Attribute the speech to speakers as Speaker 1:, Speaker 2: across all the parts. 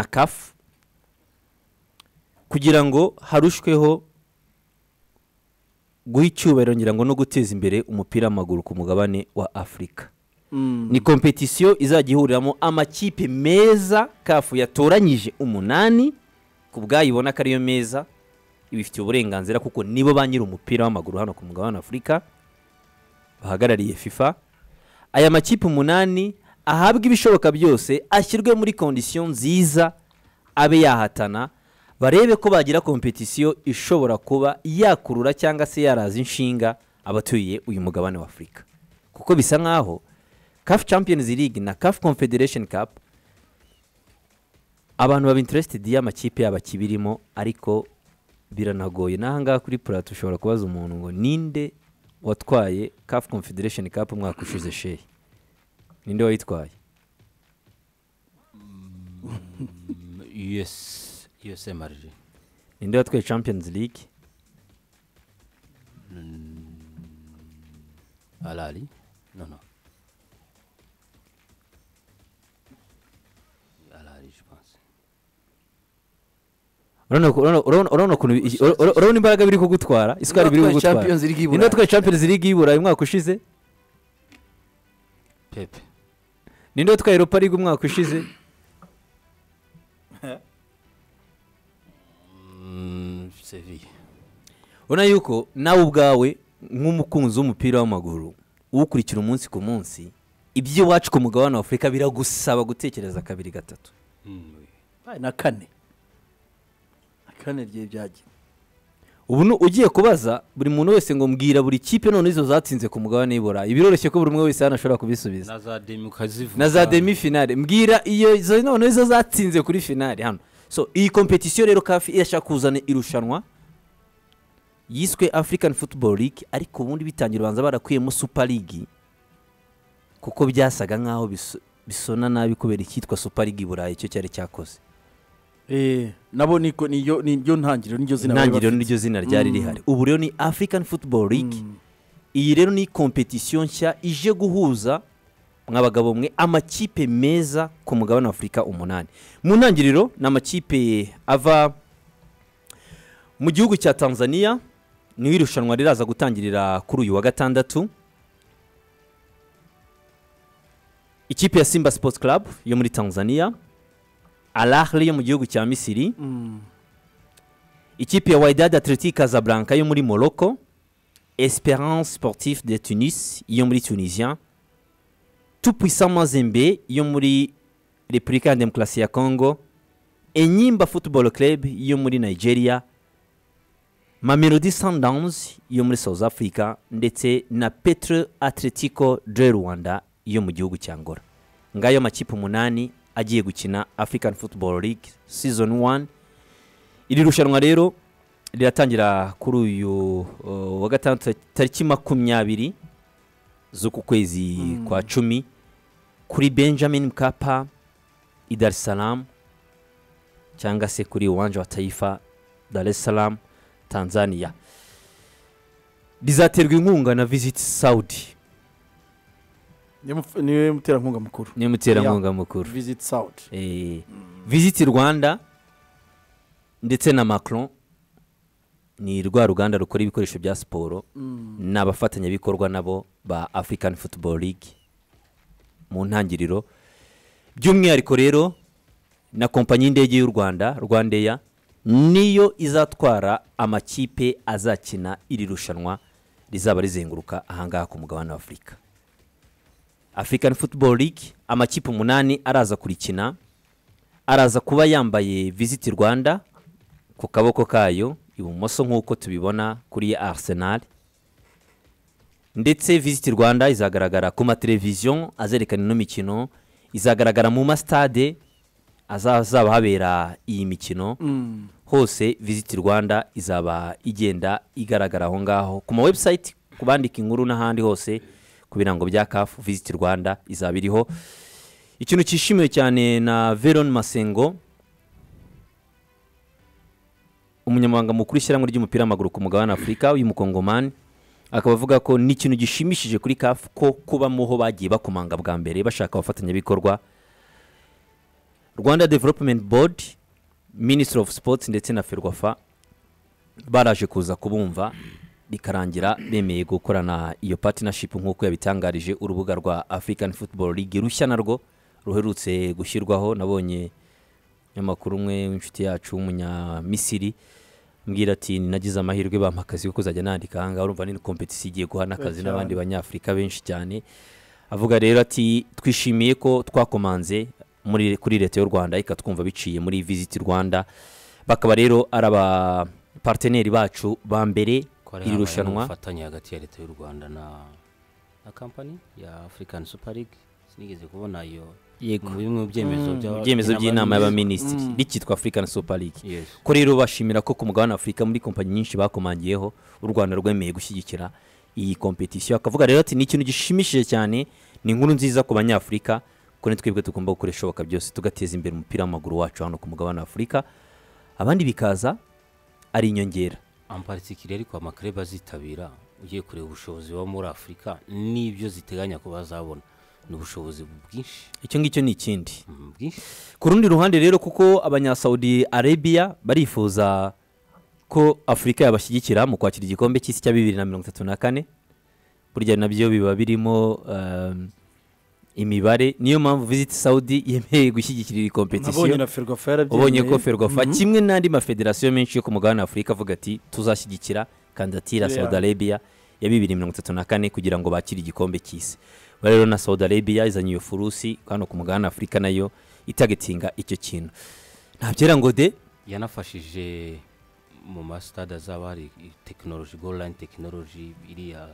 Speaker 1: kafu kugira ngo harushweho guha icyubahiro ngira ngo no guteza imbere umupira w'amaguru ku mugabane wa afurika ni kompetisiyo izajya ihuriramo amakipe meza kafu yatoranyije umunani ku bwayibona ko ariyo meza ibifitiye uburenganzira kuko nibo ba nyiri umupira w'amaguru hano ku mugabane wa afurika bahagarariye fifa aya makipe umunani ahabwe ibishoboka byose ashyirwe muri kondisiyo nziza abe yahatana barebe ko bagira kompetisiyo ishobora kuba yakurura cyangwa se yaraza inshinga abatuye uyu mugabane wa afurika kuko bisa nk'aho CAF Champions League na CAF Confederation Cup abantu baba interested y'amakipe yabo akibirimo ariko biranagoye n'ahangaha kuri purato ushobora kubaza umuntu ngo ninde watwaye CAF Confederation Cup umwaka ushize shehe ninde wayitwaye
Speaker 2: US USMRG
Speaker 1: ninde watwaye Champions League
Speaker 2: Alali no no Alali je pense
Speaker 1: urabona uku- urabona- urabona- urabona ukuntu i- ura- ura- urabona imbaraga biri kugutwara isukari biri
Speaker 3: watwaye
Speaker 1: kugutwara
Speaker 3: Champions League y'Iburayi?
Speaker 1: ninde watwaye Champions League y'Iburayi umwaka ushize
Speaker 2: Pepe
Speaker 1: ninde watwaye Europa League umwaka ushize
Speaker 2: mm, Sevilla
Speaker 1: ubona yuko nawe ubwawe nk'umukunzi w'umupira w'amaguru uwukurikira umunsi ku munsi ibyo iwacu ku mugabane wa afurika biragusaba gutekereza kabiri gatatu
Speaker 3: Baye na kane na kane rye byagiye
Speaker 1: ubu nu- ugiye kubaza buri muntu wese ngo mbwira buri kipe none izo zatsinze ku mugabane w'iburayi biroroshye ko buri umwe wese hano ashobora kubisubiza
Speaker 2: na za demi ukazivuga
Speaker 1: na za demi finale mbwira iyo izo none zo zatsinze kuri finale hano so iyi kompetisiyo rero kafi irashaka kuzana irushanwa yiswe african football league ariko ubundi bitangira ubanza barakuyemo super league kuko byasaga nk'aho biso- bisona nabi kubera icyitwa super league i burayi icyo cyari cyakoze
Speaker 3: eh nabo niko niyo niryo ntangiriro niryo zina bari
Speaker 1: intangiriro
Speaker 3: bafite.
Speaker 1: niryo zina ryari rihari ubu rero ni african football league iyi rero ni kompetisiyo nshya ije guhuza mwabagabo mwe amakipe meza ku mugabane wa afurika umunani mu ntangiriro ni amakipe ava mu gihugu cya tanzania niho irushanwa riraza gutangirira kuri uyu wa gatandatu ikipe ya simba sports club yo muri tanzania al ahly yo mu gihugu cya misiri ikipe ya Wydad Athletic Casablanca yo muri Morocco Esperance Sportif de Tunis yo muri Tunisia Tupuissant Mazembe yo muri Repubulika ya Demokarasi ya Congo Enyimba Football Club yo muri Nigeria Mamelodi Sundowns yo muri South Africa ndetse na Petro Atletico de Rwanda yo mu gihugu cya Angola ngayo amakipe umunani agiye gukina African Football League Season 1 iri rushanwa rero riratangira kuri uyu uh, wa gatandatu tariki makumyabiri z'uku kwezi kwa cumi kuri benjamin mkapa i dar es salaam cyangwa se kuri uwanja wa taifa dar es salaam tanzania rizaterwa inkunga na visit saudi
Speaker 3: Niwe muf- niwe muterankunga mukuru
Speaker 1: niyo muterankunga mukuru
Speaker 3: visit south
Speaker 1: eh, visiti rwanda ndetse na macron ni rwa ruganda rukora ibikoresho bya siporo ni abafatanyabikorwa nabo ba african football league mu ntangiriro by'umwihariko rero na kompanyi y'indege y'u rwanda rwandeya niyo izatwara amakipe azakina iri rushanwa rizaba rizenguruka ahangaha ku mugabane wa afurika african football league amakipe umunani araza kurikina araza kuba yambaye visit rwanda ku kaboko kayo ibumoso nk'uko tubibona kuri arsenal ndetse visit rwanda izagaragara ku mateleviziyo azerekana ino mikino izagaragara mu masitade azazaba habera iyi mikino hose visit rwanda izaba igenda igaragara aho ngaho ku ma website ku bandika inkuru n'ahandi hose ku birango bya kafu visit rwanda izaba iriho ikintu cyishimiwe cyane na veron masengo umunyamabanga mukuru w'ishyirahamwe ry'umupira w'amaguru ku mugabane wa afurika uyu mukongomani akaba avuga ko ni ikintu gishimishije kuri kafu ko kubamo ho bagiye bakomanga bwa mbere bashaka abafatanyabikorwa rwanda development board ministry of sports ndetse na ferwafa baraje kuza kubumva bikarangira bemeye gukorana iyo partnership nk'uko yabitangarije urubuga rwa african football league rushya narwo ruherutse gushyirwaho nabonye umunyamakuru umwe w'inshuti yacu w'umunyamisiri mbwira ati nagize amahirwe bampa akazi ko kuzajya nandika ahangaha urumva ni kompetisi igiye guha n'akazi
Speaker 3: Cyane.
Speaker 1: n'abandi banyafurika benshi cyane avuga rero ati twishimiye ko twakomanze muri kuri leta y'u rwanda ikatwumva biciye muri visit rwanda bakaba rero ari abaparteneri bacu ba mbere
Speaker 2: ko hari
Speaker 1: iri
Speaker 2: habayeho
Speaker 1: rushanwa
Speaker 2: ubufatanye hagati ya leta y'u rwanda na na kampani ya african super league sinigeze kubona iyo
Speaker 1: yego
Speaker 2: mu bimwe mu byemezo by'aba-
Speaker 1: ibyemezo by'inama y'abaminisitiri
Speaker 3: Mm.
Speaker 1: rikitwa african super league
Speaker 2: Yes.
Speaker 1: ko rero bashimira ko ku mugabane w'afurika muri kompanyi nyinshi bakomangiyeho u rwanda rwemeye gushyigikira iyi kompetisiyo akavuga rero ati ni ikintu gishimishije cyane ni inkuru nziza ku banyafurika ko ni twebwe tugomba gukora ibishoboka byose tugateza imbere umupira w'amaguru wacu hano ku mugabane w'afurika abandi bikaza ari inyongera
Speaker 2: en particulier ariko amakareba azitabira ugiye kureba ubushobozi buba muri afurika n'ibyo ziteganya kuba zabona ni ubushobozi bwinshi
Speaker 1: icyo ngicyo ni ikindi
Speaker 2: mm, bwinshi
Speaker 1: ku rundi ruhande rero kuko abanyasaudi arabia barifuza ko afurika yabashyigikira mu kwakira igikombe cy'isi cya bibiri na mirongo itatu na kane burya nabyo biba birimo um, imibare niyo mpamvu visit saudi yemeye gushyigikira iyi
Speaker 3: nabonye
Speaker 1: kompetisiyo
Speaker 3: na ferwafa yarabyemeye
Speaker 1: ubonye ko ferwafa
Speaker 3: Mhm.
Speaker 1: kimwe n'andi mafederasiyo menshi yo ku mugabane w'afurika avuga ati tuzashyigikira kandidatire ya
Speaker 3: Yeah.
Speaker 1: saudi arabia ya bibiri mirongo itatu na kane kugira ngo bakire igikombe cy'isi Ba rero na saudi arabia izanye iyo furusi hano ku mugabane w'afurika nayo itagetinga icyo kintu ntabyera ngo de
Speaker 2: yanafashije mu masitade azaba hari tekinoloji golayini tekinoloji iriya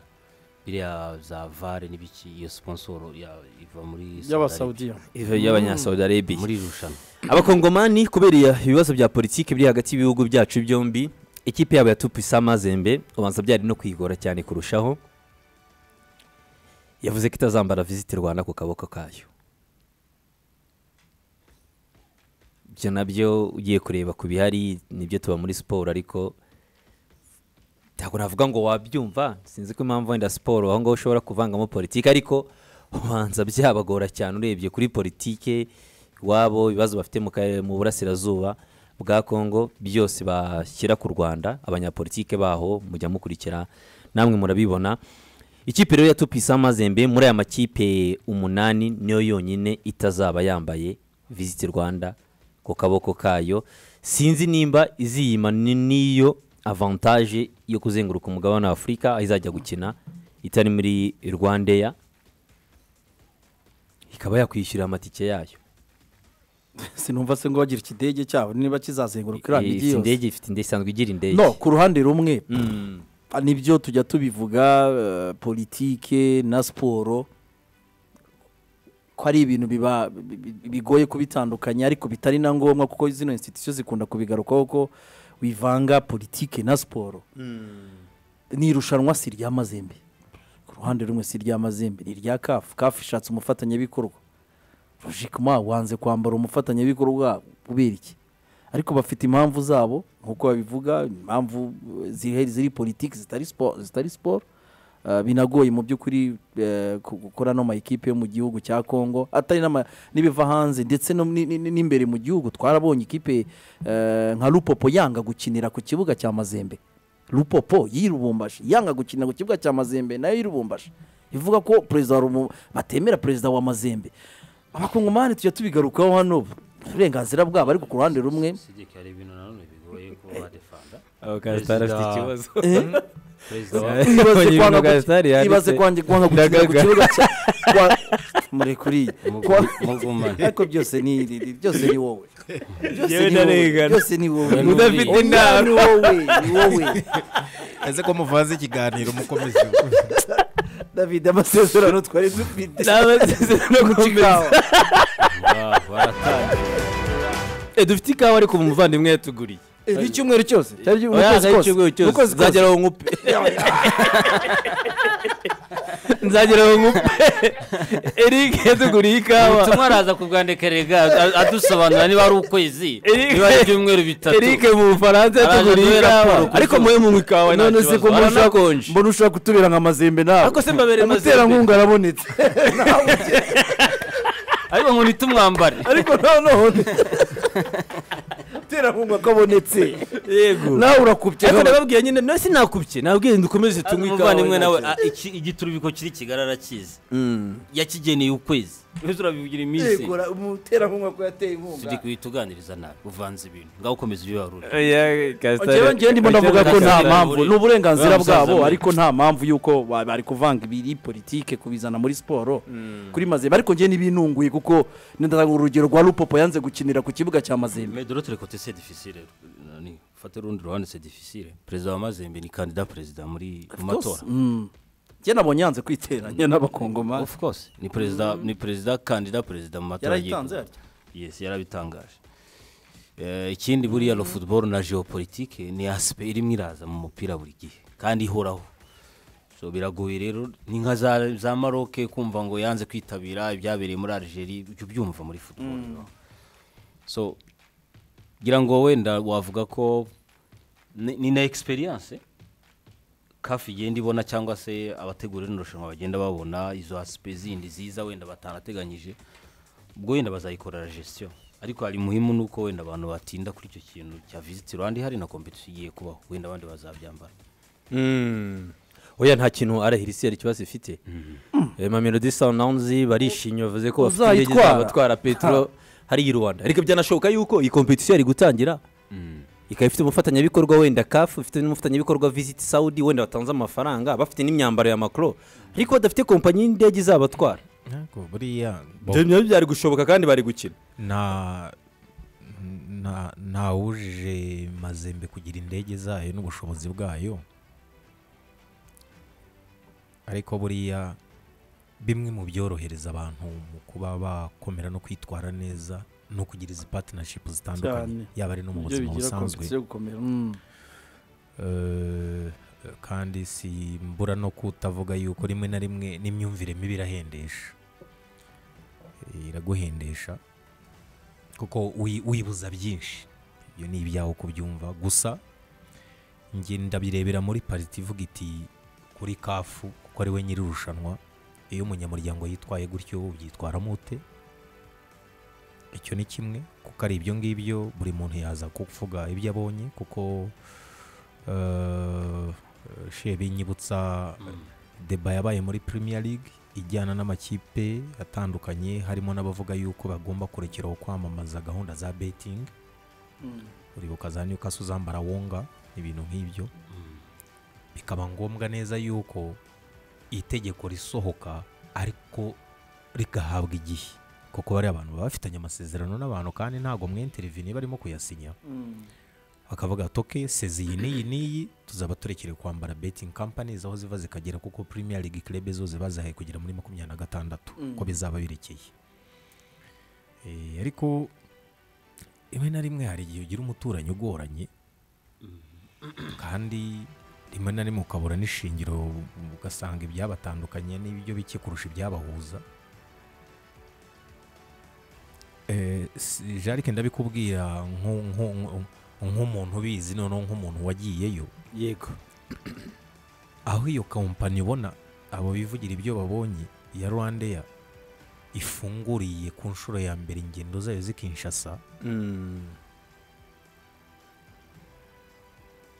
Speaker 2: biriya za vare n'ibiki iyo sponsoro ya- iva muri Saudi Arabia.
Speaker 3: y'abasaudiya
Speaker 1: iva y'abanyasaudi arabia
Speaker 2: muri iri rushanwa
Speaker 1: abakongomani kubera ibibazo bya politiki biri hagati y'ibihugu byacu byombi ikipe yabo ya tupisama zembe ubanza byari no kwigora cyane kurushaho yavuze ko itazambara visiti rwanda ku kaboko kayo ibyo nabyo ugiye kureba ku bihari nibyo tuba muri siporo ariko ntabwo navuga ngo wabyumva sinzi ko impamvu wenda siporo aho ngaho ushobora kuvangamo politiki ariko ubanza byabagora cyane urebye kuri politiki iwabo ibibazo bafite mu karere mu burasirazuba bwa kongo byose bashyira ku rwanda abanyapolitike baho mujya mukurikira namwe murabibona ikipe rero ya tupisa mazembe muri aya makipe umunani niyo yonyine itazaba yambaye visiti rwanda ku kaboko kayo sinzi nimba iziyima ni- n'iyo avantage yo kuzenguruka umugabane wa afurika aho izajya gukina itari muri rwandeya ikaba yakwishyura amatike yayo
Speaker 3: sinumva se ngo bagira ikidege cyabo niba kizazenguruka iriya
Speaker 1: Eh,
Speaker 3: migi
Speaker 1: si
Speaker 3: yose
Speaker 1: indege ifite indege isanzwe igira indege
Speaker 3: no ku ruhande rumwe
Speaker 1: Mm.
Speaker 3: Ah, nibyo tujya tubivuga eh, politike na siporo ko ari ibintu biba bi- bi- bigoye kubitandukanya ariko bitari na ngombwa kuko zino institusiyo zikunda kubigarukaho ko wivanga politike na siporo ni irushanwa si irya mazembe ku ruhande rumwe si irya mazembe ni irya kafu kafu ishatse umufatanyabikorwa rojikima wanze kwambara umufatanyabikorwa kubera iki ariko bafite impamvu zabo nk'uko babivuga impamvu ziri ziri politiki zitari siporo zitari siporo Ah, binagoye mu by'ukuri eh, ku- gukora no mayikipe yo mu gihugu cya congo atari n'ama- n'ibiva hanze ndetse no ni- ni- n'imbere mu gihugu twarabonye ikipe eh, nka lupopo yanga gukinira ku kibuga cya mazembe lupopo y'irubumbashi yanga gukinira ku kibuga cya mazembe nayo y'irubumbashi ivuga ko perezida wa Rumu- batemera perezida wa mazembe abakongomani tujya tubigarukaho hano uburenganzira bwabo ariko ku ruhande rumwe
Speaker 2: Sijyeka hari ibintu nanone bigoye kuba badefanda
Speaker 1: Abo Gasitari afite
Speaker 2: Perezida-
Speaker 1: ikibazo
Speaker 2: perezida wa
Speaker 1: Abonye
Speaker 3: ibaze
Speaker 1: ibintu
Speaker 3: kwanga
Speaker 1: Gasitari
Speaker 3: guki-
Speaker 1: yanditse.
Speaker 3: ibaze kwange kwanga gukinira ku
Speaker 1: Ndagaga.
Speaker 3: kibuga cya kwa- murekuriye Kwa-
Speaker 2: mugumane
Speaker 3: ariko byose ni ni- byose ni wowe byose
Speaker 1: Yewe
Speaker 3: ni wowe
Speaker 1: ndarengana.
Speaker 3: byose ni wowe
Speaker 2: Udafite
Speaker 3: Oya,
Speaker 1: inama.
Speaker 3: ni wowe ni wowe
Speaker 4: ese ko muvanze ikiganiro mukomeze
Speaker 3: david amasezerano twari dufite
Speaker 1: n'amasezerano
Speaker 3: gucikawa
Speaker 2: baratangiye
Speaker 1: dufite ikawa ariko umuvandimwe yatuguriye
Speaker 3: n'icyumweru cyose cyari
Speaker 1: Oya, nzajya icyumweru cyose,
Speaker 3: cyose
Speaker 1: nzagera aho nkupe nzagera aho nkupe eric yatuguriye ikawa
Speaker 2: ubutumwa araza kubwandekerega adusobanura niba ari ukwezi
Speaker 1: Eric-
Speaker 2: niba ari ibyumweru bitatu
Speaker 1: eric mu bufaransa yatuguriye
Speaker 2: Araje duhe
Speaker 1: ikawa
Speaker 2: raporo ku
Speaker 1: ariko
Speaker 2: zuba.
Speaker 1: mwe munywa ikawa nta
Speaker 3: none se ko
Speaker 1: kibazo
Speaker 3: mbona ushaka-
Speaker 1: haranakonje
Speaker 3: mbona ushaka kutubera nka mazembe nawe
Speaker 1: ariko se mbabere mazembe
Speaker 3: umuterankunga arabonetse
Speaker 2: ariko ngo ntitumwambare
Speaker 3: ariko noneho terankunga kabonetse
Speaker 1: yego
Speaker 3: nawe urakubye
Speaker 1: ariko nababwiye nyine nasi nakubye nabwiye dukomeze tunywe ikawa
Speaker 2: umuvandimwe nawe
Speaker 1: nta
Speaker 2: a- iki- igiturubiko kiri kigarara kizi
Speaker 1: kibazo.
Speaker 2: yakigeneye ukwezi uzi urabivugira iminsi
Speaker 3: umuterankunga ko yateye
Speaker 2: tujye kuhituganiriza nabi uvanze ibintu ngaho ukomeza ibyo waruri
Speaker 3: njyewe njyewe ndimo ndavuga ko nta mpamvu ni uburenganzira
Speaker 2: Uriya musaza
Speaker 3: bwabo
Speaker 2: muri-
Speaker 3: ariko nta mpamvu y'uko ba- bari kuvanga ibiri politike kubizana muri siporo kuri mazembe ariko njyewe n'ibinunguye kuko ndatanga urugero rwa rupopo yanze gukinira ku kibuga cya mazembe
Speaker 2: medoro turi kote se difficile Nani, fate urundi ruhande se difficile perezida wa mazembe ni kandida perezida muri mu matora
Speaker 3: Mm. njye nabonye yanze kwiteranya n'abakongomani
Speaker 2: of course ni perezida ni perezida kandida perezida mu matora
Speaker 3: Yarayitanze
Speaker 2: y'igihugu. yes yarabitangaje Eh, ikindi buriya lo football na geopolitique ni aspect irimo iraza mu mupira buri gihe kandi ihoraho so biragoye rero ni nka za, za maroc kumva ngo yanze kwitabira ibyabereye muri algerie ujya ubyumva muri football no? so ngira ngo wenda wavuga ko ni ni na experience kafi igenda ibona cyangwa se abategura rino rushanwa bagenda babona izo asipe zindi ziza wenda batarateganyije ubwo wenda bazayikorera gestion ariko hari muhimu ni uko wenda abantu batinda kuri icyo kintu cya visiti rwanda ihari na kompetisiyo igiye kubaho wenda abandi bazabyambara
Speaker 1: Mm. oya nta kintu arahirisiyeri ikibazo ifite Eh, mamelodi sawunawunzi barishimye bavuze ko bafite indege
Speaker 3: Uzayitwara.
Speaker 1: zabatwara petero hariya i rwanda ariko byanashoboka yuko iyi kompetisiyo yari gutangira ikaba ifite umufatanyabikorwa wenda kafu ifite n'umufatanyabikorwa visiti sawudi wenda batanze amafaranga bafite n'imyambaro ya makoro ariko badafite kompanyi y'indege izabatwara
Speaker 4: Ariko buriya bo-
Speaker 1: Ibyo nabyo byari gushoboka kandi bari gukina
Speaker 4: nta nta- ntawujije mazembe kugira indege zayo n'ubushobozi bwayo ariko buriya bimwe mu byorohereza abantu mu kuba bakomera no kwitwara neza no kugira izi patinashipu zitandukanye
Speaker 3: Cyane.
Speaker 4: yaba ari no mu
Speaker 3: Ibyo
Speaker 4: buzima
Speaker 3: bigira
Speaker 4: busanzwe
Speaker 3: competition yo gukomera. Mm.
Speaker 4: Eh, kandi si mbura no kutavuga yuko rimwe na rimwe n'imyumvire mibi irahendesha Eh, iraguhendesha kuko uyi- wibuza byinshi ibyo ni ibyawe kubyumva gusa njye ndabirebera muri pariti ivuga iti kuri kafu kuko ari we nyiri irushanwa iyo umunyamuryango yitwaye gutyo ubyitwaramo ute icyo ni kimwe kuko ari ibyo ngibyo buri muntu yaza kuvuga ibyo abonye kuko eh, shebe nyibutsa deba yabaye muri Premier League ijyana n'amakipe atandukanye harimo n'abavuga yuko bagomba kurekeraho kwamamaza gahunda za betting uribuka za Newcastle zambara wonga ibintu nk'ibyo bikaba ngombwa neza yuko itegeko risohoka ariko rigahabwa igihe kuko bari abantu baba bafitanye amasezerano n'abantu kandi ntabwo mwenterinvini barimo kuyasinya bakavuga toke sezi iyi n'iyi n'iyi tuzaba turekere kwambara betting companies aho ziva zikagera kuko premier league club zo ziba zahaye kugera muri makumyabiri na gatandatu ko bizaba birekeye Eh, ariko rimwe na rimwe hari igihe ugira umuturanyi ugoranye kandi rimwe na rimwe ukabura n'ishingiro ugasanga ibyabatandukanye n'ibyo bike kurusha ibyabahuza Eh, si- jarike ndabikubwira nku- nku- nku- nk'umuntu ubizi noneho nk'umuntu wagiyeyo
Speaker 1: yego
Speaker 4: aho iyo kampani ubona abo bivugira ibyo babonye ya rwandeya ifunguriye ku nshuro ya mbere ingendo zayo zikinshasa
Speaker 1: Mm.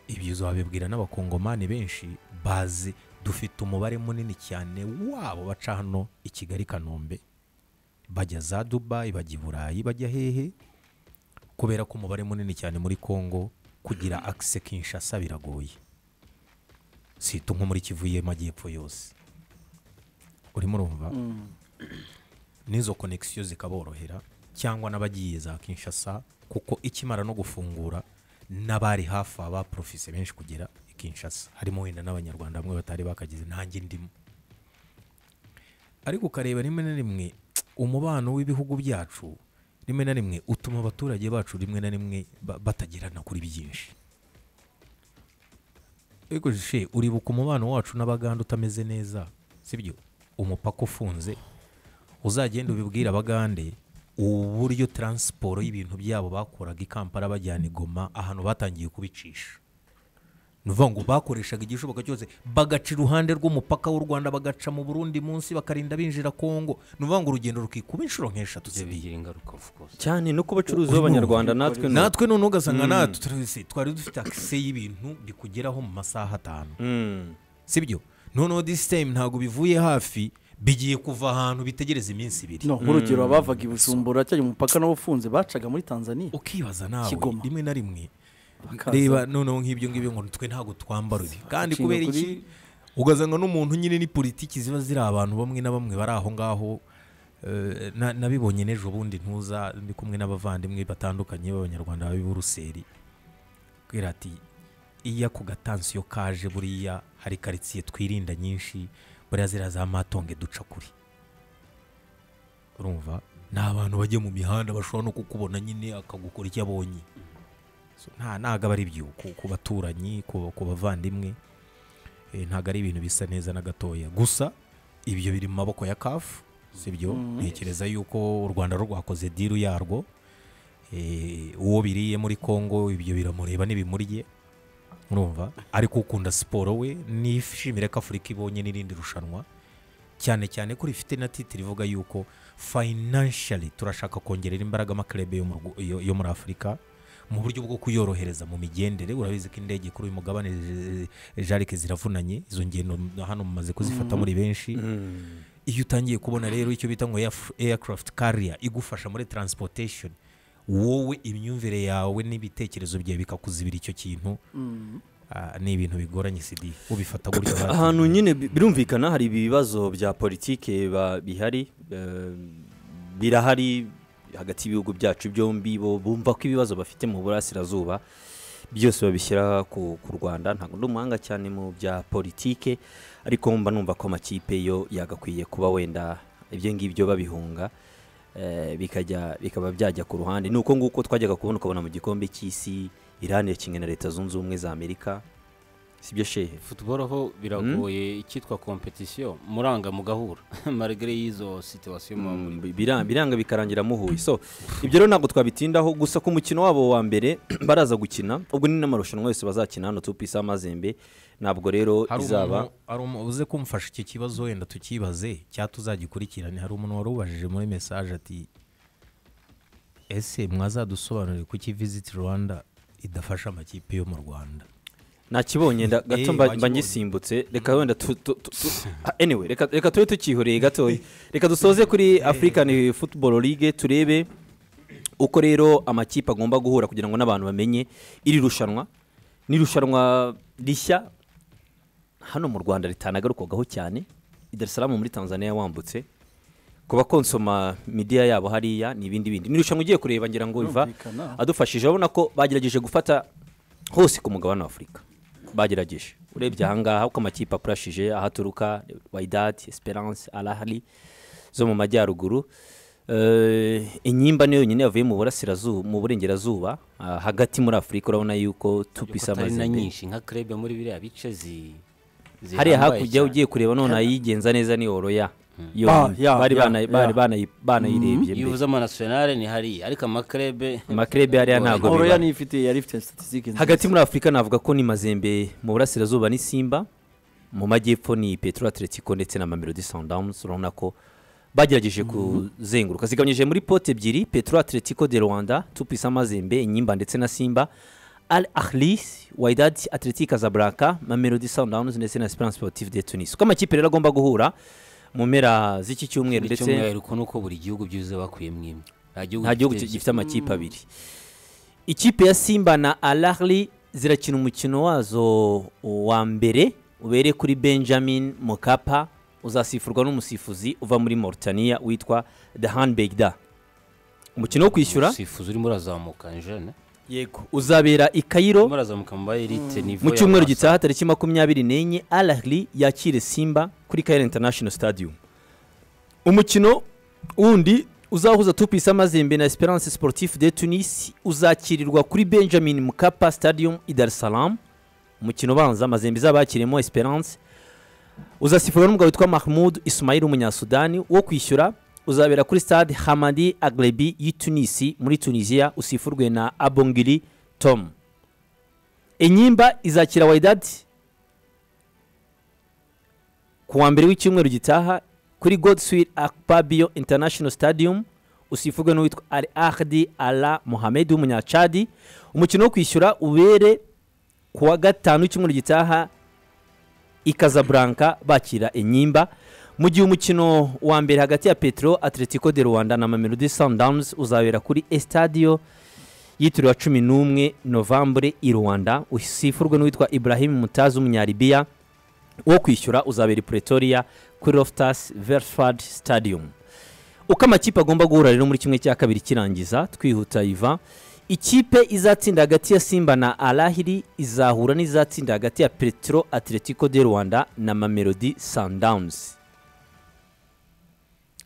Speaker 4: ibyo uzabibwira n'abakongomani benshi bazi dufite umubare munini cyane wabo baca hano i kigali kanombe bajya za dubayi bajya i burayi bajya hehe kubera ko umubare munini cyane muri congo kugira akise kinshasa biragoye si ito nko muri kivu y'amajyepfo yose urimo urumva n'izo konegisiyo zikaborohera cyangwa n'abagiye za kinshasa kuko ikimara no gufungura n'abari hafi aba porofise benshi kugera i kinshasa harimo wenda n'abanyarwanda bamwe batari bakageze nanjye ndimo ariko ukareba rimwe na rimwe umubano w'ibihugu byacu rimwe na rimwe utuma abaturage bacu rimwe na rimwe ba- batagirana kuri byinshi ariko jishe uribuka umubano wacu n'abaganda utameze neza sibyo umupaka ufunze uzagenda ubibwire abagande uburyo taransiporo y'ibintu byabo bakoraga i kampala bajyana i goma ahantu batangiye kubicisha ni ukuvuga ngo bakoreshaga igishoboka cyose bagaca iruhande rw'umupaka w'u rwanda bagaca mu burundi munsi bakarinda binjira kongo ni ukuvuga ngo urugendo rukikuba inshuro nk'eshatu
Speaker 2: ibyo
Speaker 4: zigiye
Speaker 2: bigira ingaruka of course
Speaker 1: cyane no ku bacuruzi b'abanyarwanda natwe ni uko.
Speaker 4: natwe noneho ugasanga natwe turabise- twari dufite akise y'ibintu bikugeraho mu masaha atanu
Speaker 1: Mm.
Speaker 4: sibyo noneho this time ntabwo bivuye hafi bigiye kuva ahantu bitegereza iminsi ibiri
Speaker 3: no nk'urugero abavaga i bujumbura cyangwa umupaka nawo ufunze bacaga muri tanzania
Speaker 4: ukibaza nawe
Speaker 3: Kigoma.
Speaker 4: rimwe na rimwe
Speaker 3: Bakaza.
Speaker 4: reba noneho nk'ibyo ngibyo ngo twe ntabwo twambara ibi kandi
Speaker 3: Inshinga
Speaker 4: kubera
Speaker 3: kuri-
Speaker 4: iki ugasanga n'umuntu nyine ni politiki ziba ziri abantu bamwe na bamwe bari aho ngaho eh, na- nabibonye n'ejo bundi ntuza ndi kumwe n'abavandimwe batandukanye b'abanyarwanda babi b'uruseri kubera ati iya ku gatansiyo kaje buriya hari karitsiye twirinda nyinshi buriya ziriya za matonge duca kuri urumva ni abantu bajya mu mihanda bashobora no kukubona nyine akagukora icyo abonye So, nta ntabwo aba ari byo ku- ku baturanyi ku ku bavandimwe eh, ntabwo ari ibintu bisa neza na gatoya gusa ibyo biri mu maboko ya kafu sibyo ntekereza yuko u rwanda rwo rwakoze diru yarwo eh, uwo biriye muri congo ibyo biramureba ntibimurye urumva ariko ukunda siporo we nishimire ko afurika ibonye n'irindi rushanwa cyane cyane ko rifite na titiri ivuga yuko financially turashaka kongerera imbaraga amakarebe yo mu Rw- yo- yo muri afurika mu buryo bwo kuyorohereza mu migendere urabizi ko indege kuri uyu mugabane eh, jarike ziravunanye izo ngendo hano mumaze kuzifata muri benshi iyo utangiye kubona rero icyo bita ngo airf- aircraft carrier igufasha muri transportation wowe imyumvire yawe n'ibitekerezo byawe bikakuzibira icyo kintu Ah, ni ibintu bigoranye sidi ubifata gutya bati-
Speaker 1: ahantu nyine bi- birumvikana hari ibibazo bya politike ba- bihari eh, birahari hagati y'ibihugu byacu byombi bo bumva ko ibibazo bafite mu burasirazuba byose babishyira ku ku rwanda ntabwo ndi umuhanga cyane mu bya politike ariko mba numva ko amakipe yo yagakwiye kuba wenda ibyo ngibyo babihunga eh, bikajya bikaba byajya ku ruhande ni uko nguko twajyaga kubona ukabona mu gikombe cy'isi irani yakinnye na leta zunze ubumwe za amerika sibyo shehe
Speaker 2: futuboro ho biragoye icyitwa kompetisiyo muranga mugahura marigare y'izo situwasiyo muba muri
Speaker 1: Mm, bira- biranga bikarangira muhuye so ibyo rero ntabwo twabitindaho gusa ku mukino wabo wa mbere baraza gukina ubwo ni n'amarushanwa yose bazakina hano tupu isa mazembe ntabwo rero
Speaker 4: hari
Speaker 1: izaba
Speaker 4: umuntu- hari umuntu uze kumfasha iki kibazo wenda tukibaze cyangwa tuzagikurikirane hari umuntu wari ubajije muri mesaje ati ese mwazadusobanurire kuki visiti rwanda idafasha amakipe yo mu rwanda
Speaker 1: nakibonye nda- gato
Speaker 4: Eh,
Speaker 1: mba- mba
Speaker 4: wakibonye.
Speaker 1: ngisimbutse reka wenda tu- tu- tu- tu- Ah, anyway reka reka tube tukihoreye gatoya reka dusoze kuri african football league turebe uko rero amakipe agomba guhura kugira ngo n'abantu bamenye iri rushanwa ni irushanwa rishya hano mu rwanda ritanagarukagaho cyane i dar es salaam muri tanzania wambutse kuba konsoma midiya yabo hariya ni ibindi bindi ni irushanwa ugiye kureba ngira ngo biva
Speaker 3: Birumvikana.
Speaker 1: adufashije urabona ko bagerageje gufata hose ku mugabane wa afurika bagerageje urebye ahangaha uko amakipe apurashije aho aturuka wayidati esperance arahari zo mu majyaruguru Eh, inyimba niyo yonyine yavuye mu burasirazuba mu burengerazuba ah, hagati muri afurika urabona yuko tupisa
Speaker 2: atari na
Speaker 1: amazembe
Speaker 2: nyinshi nka krebe muri biriya bice zi
Speaker 1: hariya
Speaker 2: zihambaye
Speaker 1: hakurya
Speaker 2: cyane.
Speaker 1: ugiye kureba none ayigenza neza ni oroya yo
Speaker 3: Ah,
Speaker 1: nyine.
Speaker 3: yeah,
Speaker 1: bari
Speaker 3: yeah,
Speaker 1: bana- bari
Speaker 3: yeah.
Speaker 1: banayi- banayirebye
Speaker 2: iyo
Speaker 1: mbere
Speaker 2: uvuze amanasiyonari ni hariya ariko amakrebe
Speaker 1: amakrebe hariya ntabwo
Speaker 3: Oroya
Speaker 1: bibara
Speaker 3: niyo ifite yari ifite statisitike nziza.
Speaker 1: hagati muri afurika navuga ko ni mazembe mu burasirazuba ni simba mu majyepfo ni petro atletico ndetse na mamelodi sundowns urabona ko bagerageje kuzenguruka zigabanyije muri pote ebyiri petro atletico de rwanda tupisa mazembe inyimba ndetse na simba al ahlis waidad atletic azabraka mamelodi sundowns ndetse na esperance sportive de tunis uko amakipe rero agomba guhura mu mpera z'iki cyumweru
Speaker 2: ndetse
Speaker 1: ndetse
Speaker 2: umwihariko ni uko buri gihugu byuzuye bakuyemo imwe
Speaker 1: nta gihugu ki- gifite amakipe abiri ikipe ya simba na alahli zirakina umukino wazo wa mbere ubere kuri benjamin mokapa uzasifurwa n'umusifuzi uva muri mauritania witwa dahan begda umukino wo kwishyura
Speaker 2: sifuzi urimo urazamuka jene
Speaker 1: yego uzabera i kairo
Speaker 2: urimo urazamuka mu bayerite nivo
Speaker 1: mu cyumweru gitaha tariki makumyabiri n'enye alahli yakire simba kuri kairo international stadium umukino wundi uzahuza tupisa mazembe na esperance sportif de tunis uzakirirwa kuri benjamin mukapa stadium i dar es salaam umukino ubanza mazembe izabakiremo esperance uzasifurwa n'umugabo witwa mahmud ismail w'umunyasudani wo kwishyura uzabera kuri stade hamadi aglebi y'i tunisi muri tunisiya usifurwe na abongiri tom inyimba izakira wayidadi ku wa mbere w'icyumweru gitaha kuri godeswil akpabiyo international stadium usifurwe n'uwitwa ari ahdi ala mohamed w'umunyacadi umukino wo kwishyura ubere ku wa gatanu w'icyumweru gitaha i Casablanca bakira inyimba mu gihe umukino wa mbere hagati ya petro atletico de rwanda na mamelodi sundowns uzabera kuri estadio yitiriwe cumi n'umwe novambure i rwanda usifurwe n'uwitwa ibrahim mutazi w'umunyaribiya wo kwishyura uzabera i pretoria kuri loftus verford stadium uko amakipe agomba guhura rero muri kimwe cya kabiri kirangiza twihuta iva ikipe izatsinda hagati ya simba na arahiri izahura n'izatsinda hagati ya petro atletico de rwanda na mamelodi sundowns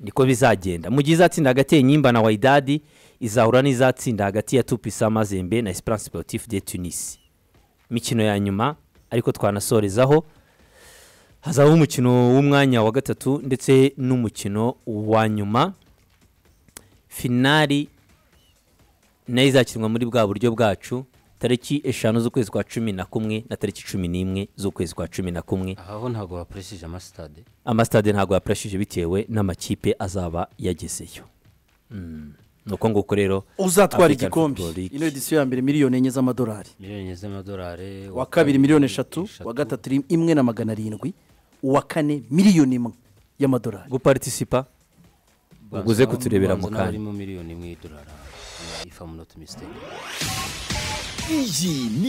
Speaker 1: niko bizagenda mu gihe izatsinda hagati ya nyimba na wayidadi izahura n'izatsinda hagati ya tupisa mazembe na esperance sportif de tunis imikino ya nyuma ariko twanasorezaho hazabaho umukino w'umwanya wa gatatu ndetse n'umukino wa nyuma finari nayo izakinwa muri bwa buryo bwacu tariki eshanu z'ukwezi kwa cumi na kumwe na tariki cumi n'imwe z'ukwezi kwa cumi na kumwe
Speaker 2: aha ho ntabwo bakoresheje amasitade
Speaker 1: amasitade ntabwo yapreshije bitewe n'amakipe azaba yagezeyo Mm. ni uko nguko rero
Speaker 3: uzatwara
Speaker 1: African
Speaker 3: igikombe
Speaker 1: Football League.
Speaker 3: ino edisiyo ya mbere miliyoni enye z'amadolari
Speaker 2: miliyoni z'amadolari
Speaker 3: uwa kabiri miliyoni eshatu uwa gatatu rim- imwe na magana arindwi uwa kane miliyoni imwe y'amadolari
Speaker 1: guparitisipa uguze kuturebera mu kanya.
Speaker 2: harimo miliyoni imwe y'idolari ifa munota misiteri
Speaker 5: iyi ni